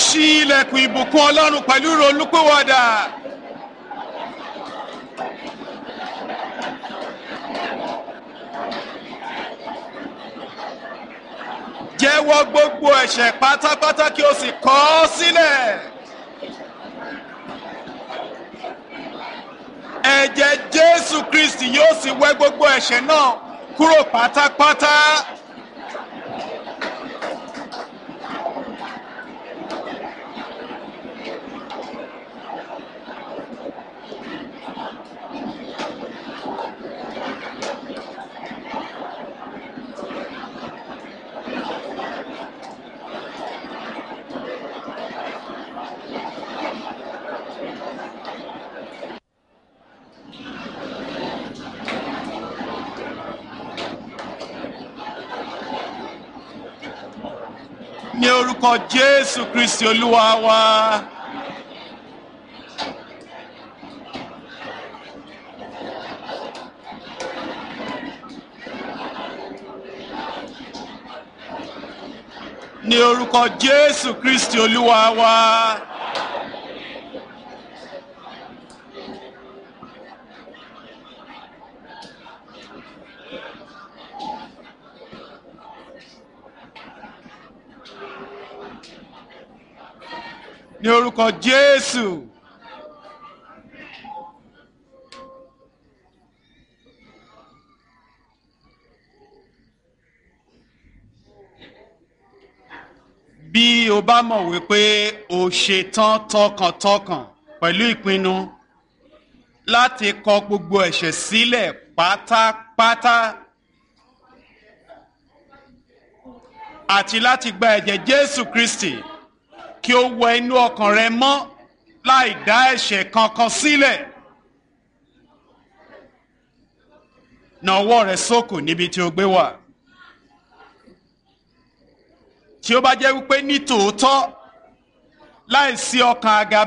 ṣí ilẹ̀kùn ìbùkún ọlọ́run pẹ̀lú ìrònúpìwàdà. jẹ́wọ́ gbogbo ẹ̀ṣẹ̀ pátápátá kí o sì kọ̀ ọ́ sílẹ̀. ẹ̀jẹ̀ jésù kristi yóò sì wẹ́ gbogbo ẹ̀ṣẹ̀ náà kúrò pátápátá. ní orúkọ jésù kristi olúwa wa. ní orúkọ jésù kristi olúwa wa. ní orúkọ jésù. bí o bá mọ̀ wípé o ṣetán tọkàntọkàn pẹ̀lú ìpinnu láti kọ gbogbo ẹ̀ṣẹ̀ sílẹ̀ pátápátá àti láti gba ẹ̀jẹ̀ jésù kristi kí ó wọ inú ọkàn rẹ mọ́ láì dá ẹ̀ṣẹ̀ kankan sílẹ̀. na ọwọ́ rẹ sókò níbi tí o gbé wà. tí ó bá jẹ́ wípé ní tòótọ́ láì sí ọkàn àga